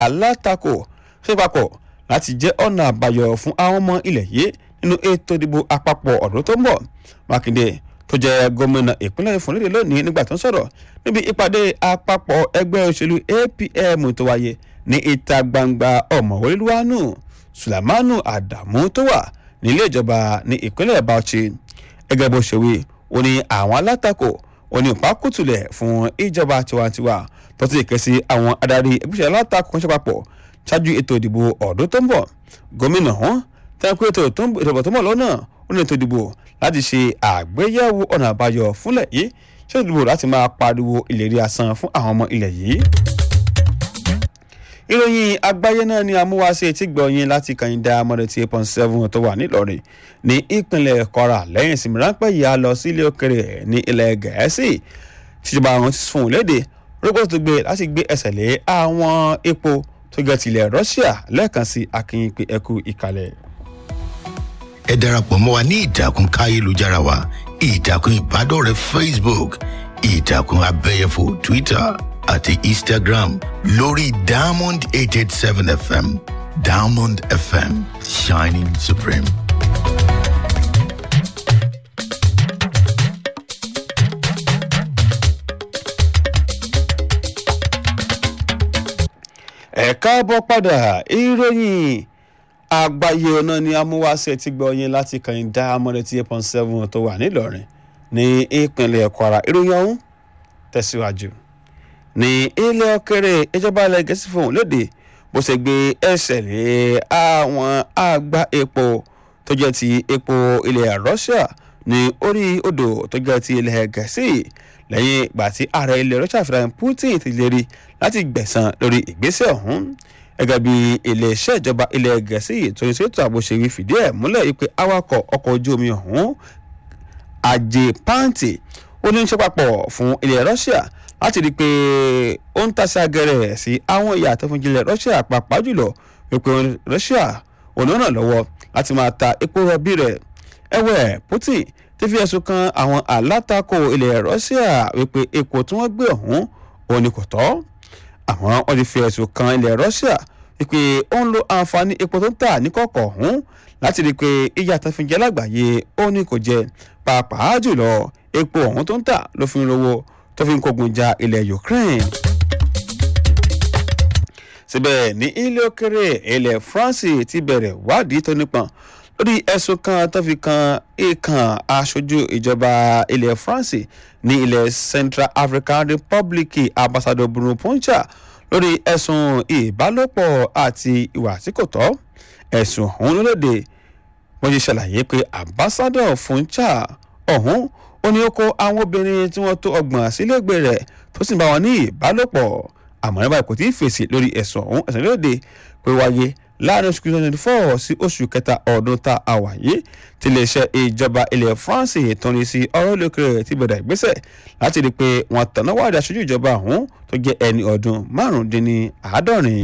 alátakò ṣe papọ̀ láti jẹ́ ọ̀nà àbáyọ fún àwọn ọmọ ilẹ̀ yìí nínú ètò ìdìbò àpapọ̀ ọdún tó ń bọ̀ mákindé tó jẹ́ gómìnà ìpínlẹ̀ ìfúnlédè lónìí nígbà tó ń sọ̀rọ̀ níbi ìpàdé àpapọ̀ ẹgbẹ́ òṣèlú apm tó wáyé ní ìta gbangba ọ̀mọ̀wé luwanu sulemanu adamu tó wà nílé ìjọba ní ìpínlẹ̀ bauchi gẹ́gẹ́ bó ṣe wí ó ní àwọn alátakò ó ní ìpákùtùlẹ̀ fún ìjọba tiwantiwa tó ti kẹ́ sí àwọn adarí ẹgbẹ́sẹ̀ alátakò kan ṣe papọ̀ ṣáájú ètò ìdìbò ọdún tó ń bọ̀ gómìnà wọn tẹ́kọ̀ ètò ìdìbò tó ń bọ̀ lọ́nà ó ní ètò ìdìbò láti ṣe àgbéyẹ̀wò ọ̀nà àbáyọ fúnlẹ̀ yìí ṣé ìdìbò láti máa pariwo ìlérí asán fún àwọn ọmọ ilẹ̀ yìí. ìròyìn àgbáyé náà ni amúwáṣe tí gbọ̀nyìn láti kàyíndà mọ́dẹ̀tì eight point seven tó wà nílọrin ní ìpínlẹ̀ kọ́ra lẹ́yìn ìsinmi ráńpẹ́ yìí á lọ sí ilé òkèrè ní ilẹ̀ gẹ̀ẹ́sì tíjọba àwọn ti fún un léde rúgbó tó gbé láti gbé ẹsẹ̀ lé àwọn epo tó gẹ̀ tilẹ̀ russia lẹ́ẹ̀kan sí akínyìn pé ẹkú ìkàlẹ̀ ẹ darapọ̀ mọ́ wa ní ìtàkùn káyélujára wa ìtàkùn ìbádọ́rẹ̀ẹ́ facebook ìtàkùn abẹ́yẹfò twitter àti instagram lórí diamond eight eight seven fm diamond fm shining supreme. ẹ káàbọ̀ padà ìròyìn àgbáyé ọ̀nà ni amúwáṣẹ́ ti gbọ́ yín láti kàn dá amọ̀rẹ́tì eight point seven tó wà nílọrin ní ìpínlẹ̀ kwara ìròyìn ọ̀hún tẹ̀síwájú. ní ilé òkèrè ìjọba ilẹ̀ gẹ̀ẹ́sì fún léde bó ṣe gbé ẹsẹ̀ lé àwọn àgbá epo tó jẹ́ ti epo ilẹ̀ russia ní orí odò tó jẹ́ ti ilẹ̀ gẹ̀ẹ́sì lẹ́yìn ìgbà tí ààrẹ ilẹ̀ russia Vladimir Putin ti lérí láti gbẹ̀san lórí ìgbésẹ̀ ọ̀hún gẹ́gẹ́ bí iléeṣẹ́ ìjọba ilẹ̀ gẹ̀ẹ́sì tó ń ṣètò àbòṣe fìdí ẹ̀ múlẹ̀ wípé awakọ̀ ọkọ̀ ojú omi ọ̀hún ajé pàǹtì ó ní í ṣe papọ̀ fún ilẹ̀ russia láti rí i pé ó ń tàṣà gẹ̀rẹ̀ sí àwọn ìyá tó fún ilẹ̀ russia pàápàá jùlọ wípé russia ò ní ràn lọ́wọ́ láti máa ta epo rọ̀bì rẹ̀ ẹ̀wẹ̀ putin ti fi ẹ̀sùn kan àwọn alátakò ilẹ̀ russia wípé epo tí wọ́n gbé ọ̀hún òun ni kò tọ́ àmọ́ wọ́n ti fi ẹ̀sùn kan ilẹ̀ russia wípé ó ń lo àǹfààní epo tó ń tà ní kọ̀ọ̀kọ̀ ọ̀hún láti rí i pé ìyá tó fi jẹ́ lágbàáyé ó ní kò jẹ pàápàá jùlọ epo ọ̀hún tó ń tà ló fi ń rówó tó fi ń kógun ja ilẹ̀ ukraine. síbẹ̀ ní ilé òkèrè ilẹ̀ france ti bẹ̀rẹ̀ wádìí tó nípọn lórí ẹ̀sùn kan tó fi kan ìkàn aṣojú ìjọba ilẹ̀ france ní ilẹ̀ central african republic ambassador bruno poncha lórí ẹ̀sùn ìbálòpọ̀ àti ìwà tí kò tọ́ ẹ̀sùn ọ̀hún lóde wọ́n ti ṣàlàyé pé ambassador funcha ọ̀hún ó ní ó kó àwọn obìnrin tí wọ́n tó ọgbọ̀n sílégbè rẹ̀ tó sì bá wọn ní ìbálòpọ̀ àmọ́ nígbà kò tí ì fèsì lórí ẹ̀sùn ọ̀hún ẹ̀sùn lóde pé wáyé láàrin oṣù twenty four sí oṣù kẹta ọdún tá a wà yìí tí iléeṣẹ́ ìjọba ilẹ̀ france tọ́ni sí ọ̀rọ̀ lókèrè ti bẹ̀rẹ̀ ìgbésẹ̀ láti rí i pé wọ́n tọ̀nà wádìí aṣojú ìjọba ọ̀hún tó jẹ́ ẹni ọdún márùndínláàádọ́rin.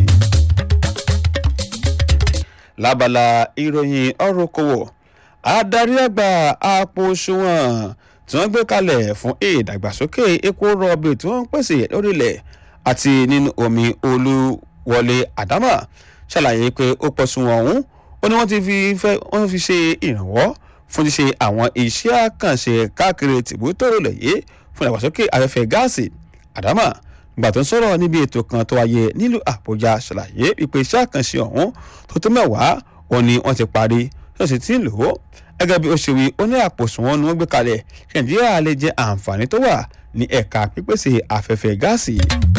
lábala ìròyìn ọ̀rọ̀ okòwò adarí àgbà àpò òṣùwọ̀n tí wọ́n gbé kalẹ̀ fún ìdàgbàsókè epo rọ̀bì tí wọ́n ń pèsè lórílẹ̀ àti nínú omi olúwọlé àdámà ṣàlàyé pé ó pọ̀sùn ọ̀hún ó ní wọ́n ti fi fẹ́ wọ́n fi ṣe ìrànwọ́ fún ṣíṣe àwọn iṣẹ́ àkànṣe káàkiri tìbútòrò lẹ̀yẹ fún ìdàgbàsókè afẹ́fẹ́ gáàsì àdámà ìgbà tó ń sọ̀rọ̀ níbi ètò kan tó wáyé nílùú àbújá ṣàlàyé ìpè iṣẹ́ àkànṣe ọ̀hún tó tó mẹ́wàá wọn ni wọ́n ti parí tó sì ti ń lò ó gẹ́gẹ́ bí ó ṣe wí ó ní àpòsùn wọn ni wọ́n gbé kalẹ̀ kí nàìjíríà lè jẹ àǹfààní tó wà ní ẹ̀ka pípèsè afẹ́fẹ́ gáàsì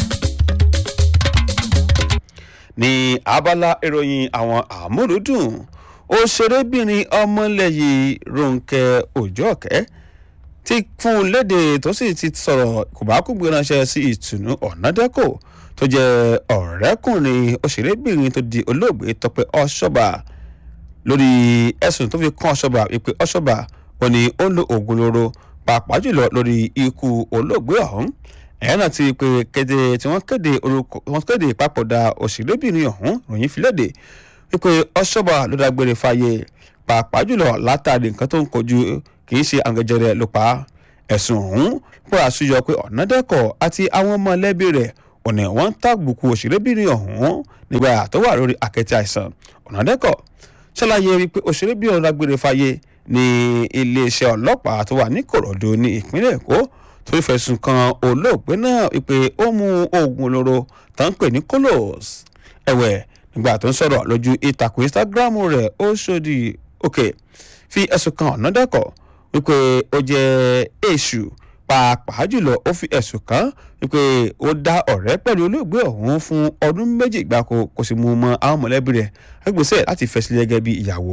ní abala ìròyìn àwọn àmúlùdùn òṣèrébìnrin ọmọlẹ́yìn ronke òjọ́kẹ́ ti fún un léde tó sì ti sọ̀rọ̀ kòbákùgbé ránṣẹ́ sí ìtùnú ọ̀nàdẹ́kò tó jẹ́ ọ̀rẹ́kùnrin òṣèrébìnrin tó di olóògbé tọpẹ ọ̀ṣọ́bà lórí ẹ̀sùn tó fi kàn ọ̀ṣọ́bà wípé ọ̀ṣọ́bà ò ní ó ń lo oògùn olóró pàápàá jùlọ lórí ikú olóògbé ọ̀hún ẹ̀yẹ́ náà ti pé kéde tí wọ́n kéde orúkọ wọ́n kéde ìpapòdà òṣèrébìnrin ọ̀hún ròyìn fìlédè wípé ọ̀ṣọ́bà ló dágbére fáyé pàápàá jùlọ látàrí nǹkan tó ń kojú kì í ṣe àgẹjẹrẹ ló pa ẹ̀sùn ọ̀hún pọ̀ àṣùyọ pé ọ̀nàdẹ́kọ̀ àti àwọn mọ̀lẹ́bí rẹ̀ ò ní wọ́n ń tàbùkù òṣèrébìnrin ọ̀hún nígbà tó wà lórí àkẹ́tì àìsàn ọ̀nàdẹ́kọ̀ ṣàlàyé wípé òṣèrébìnrin ọ̀hún dágbére fáyé ní iléeṣẹ́ ọlọ́pàá tó wà ní kòròdú ní ìpínlẹ̀ èkó tó fẹ̀sùn kan olóògbé náà wípé ó mu oògùn olóró tó ń pè ní kolos ẹ̀wẹ̀ nígbà tó ń sọ̀rọ̀ lójú ìtàkùn instagram rẹ̀ ó ṣòdì òkè fi ẹ̀sùn kan ọ̀nàdẹ́kọ̀ wípé ó jẹ́ èṣù pàápàá jùlọ ó fi ẹ̀sùn kàn wípé ó dá ọ̀rẹ́ pẹ̀lú olóògbé ọ̀hún fún ọdún méjì gbáko kò sì mú un mọ àwọn mọ̀lẹ́bí rẹ̀ ẹgbẹ́sẹ̀ láti fẹsẹ̀ gẹ́gẹ́ bí ìyàwó.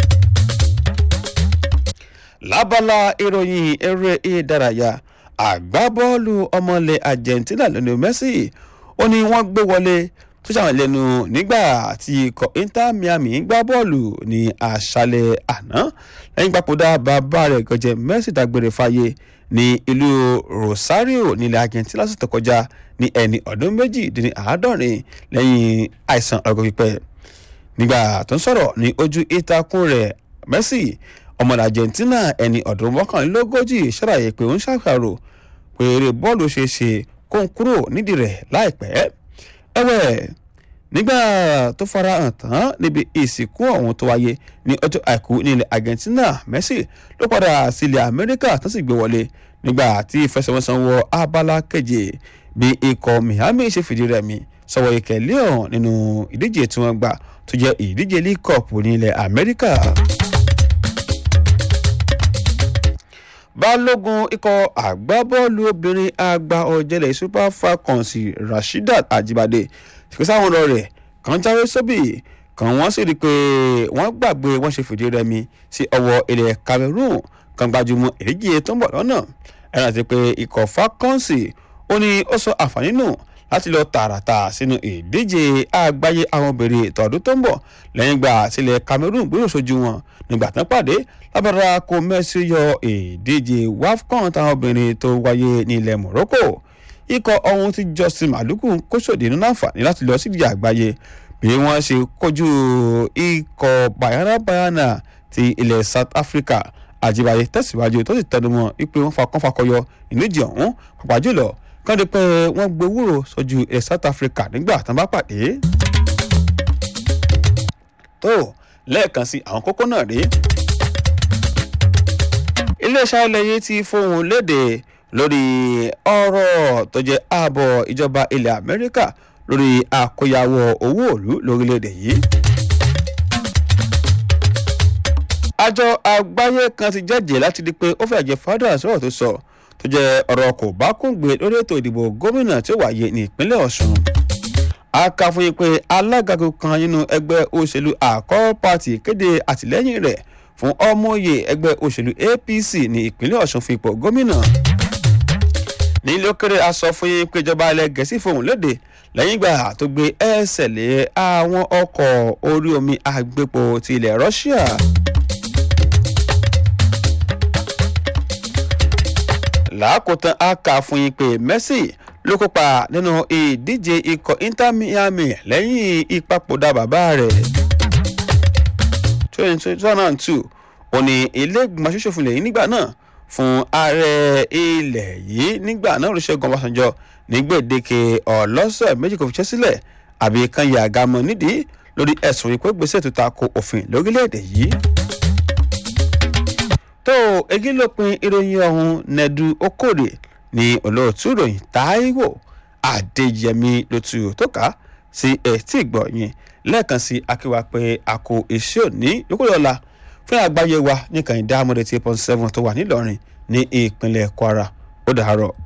lábala ìròyìn eré ìdárayá àgbábọ́ọ̀lù ọmọlẹ̀ argentina lionel messi ó ní wọ́n gbé wọlé tó ṣàwọn lẹ́nu nígbà tí ikọ̀ inter miami gbá bọ́ọ̀lù ní àṣálẹ̀ àná lẹ́yìn papòdà bàbá rẹ̀ gọ̀jẹ̀ messi dágbére fáyé ní ìlú rosario nílẹ̀ argentina lọ́sẹ̀ tó kọjá ní ẹni ọdún méjìdínláàádọ́rin lẹ́yìn àìsàn ọgọ́ pípẹ́ nígbà tó ń sọ̀rọ̀ ní ojú ìtakùn rẹ̀ messi ọmọ argentina ẹni ọdún mọ́kànlélógójì ṣàlàyé pé ó ń ṣàṣàrò pé eré bọ́ọ̀lù ṣeé ṣe kó ń kúrò nídìí rẹ̀ láìpẹ́ ẹ̀wẹ̀ nígbà tó farahàn tán níbi ìsìnkú ọ̀hún tó wáyé ní ọjọ́ àìkú nílẹ̀ argentina messi ló padà sílẹ̀ amẹ́ríkà tó sì gbé wọlé nígbà tí ìfẹsẹ̀wọnsẹ̀ wọ abala keje bí ikọ̀ miami ṣe fìdí rẹmi sọ̀wọ́ ikẹ̀ leon nínú ìdíje tí wọ́n gbà tó jẹ́ ìdíje league cup nílẹ̀ amẹ́ríkà. balógun ikọ̀ àgbábọ́ọ̀lù obìnrin àgbà ọ̀jẹ̀lẹ̀ super falcons rasheedat ajibade ìpèsè àwọn ọ̀rọ̀ rẹ̀ kan jáwé sóbì kan wọ́n sì rí i pé wọ́n gbàgbé wọ́n ṣe fìdí rẹmi sí ọwọ́ ilẹ̀ cameroon kan gbajúmọ̀ èyíjì tó ń bọ̀ lọ́nà ẹ̀rọ àti pé ikọ̀ falcons ó ní ó sọ àǹfààní nù láti lọ tààràtà sínú ìdíje àgbáyé àwọn obìnrin tọdún tó ń bọ̀ lẹ́yìn gbà sílẹ̀ cameroon gbérò sójú wọn nígbà tán pàdé lábàrá kó mẹ́sì yọ ìdíje wafcon táwọn obìnrin tó wáyé ní ilẹ̀ morocco ikọ̀ ọ̀hún tí justin maluku kó sòdì nínú àǹfààní láti lọ sí ìdíje àgbáyé bí wọ́n ṣe kojú ikọ̀ bayana bayana ti ilẹ̀ south africa àjíbáyé tẹ̀síwájú tó sì tẹnumọ́ wípé wọ́n fakọ́ fakọyọ ìníjì ọ̀hún pàpà jùlọ kọ́ni pé wọ́n gbowóró sójú ilẹ̀ south africa nígbà tán bá pàdé. tó lẹ́ẹ̀kan sí àwọn kókó náà rí. iléeṣẹ́ ilẹ̀ yìí ti fohùn léde lórí ọ̀rọ̀ tó jẹ́ ààbọ̀ ìjọba ilẹ̀ amẹ́ríkà lórí àkóyawọ́ owó òlu lórílẹ̀‐èdè yìí. àjọ àgbáyé kan ti jẹ́jẹ́ láti di pé ó fẹ́ jẹ́ fádà sọ̀rọ̀ tó sọ tó jẹ́ ọ̀rọ̀ kò bá kúngbé lórí ètò ìdìbò gómìnà tí ó wáyé ní ìpínlẹ̀ ọ̀sùn. a kà fún yín pé alágàgò kan nínú ẹgbẹ́ òṣèlú àkọ́ pàtì kéde àtìlẹ́yìn rẹ̀ fún ọmọye ẹgbẹ́ òṣèlú apc ní ìpínlẹ̀ ọ̀sùn fún ipò gómìnà. nílé òkèrè a sọ fún yín pé ìjọba ilẹ̀ gẹ̀ẹ́sì fohùn léde lẹ́yìn ìgbà tó gbé ẹsẹ̀ lé àwọn ọkọ̀ orí omi àgbépo ti ilẹ̀ russia. làákòótán a kà fún yín pé messi ló kópa nínú ìdíje ikọ̀ inter miami lẹ́yìn ìpapòdà bàbá rẹ̀. twenty twenty one two òní ilé ìgbìmọ̀ aṣòfin lẹ́yìn nígbà náà fún ààrẹ ilẹ̀ yìí nígbà náà olùṣègùn ọbásanjọ́ ní gbèdéke ọlọ́sẹ̀ méjì kò fi ṣẹ́ sílẹ̀ àbí kan yà àgàmọ̀ nídìí lórí ẹ̀sùn ìpè gbèsè tó ta ko òfin lórílẹ̀‐èdè yìí tó egi ló pin ìròyìn ọ̀hún nẹ́dú okòrè ní olóòtú ìròyìn táíwò adéyẹmí ló tu tó ká sí etí ìgbọ̀nyìn lẹ́ẹ̀kan sí akíwá pé a kò iṣẹ́ òní yókùrọ̀la fún àgbáyé wa ní kànìdá amọ̀dé tí eight point seven tó wà nílọrin ní ìpínlẹ̀ kwara ó dàárọ̀.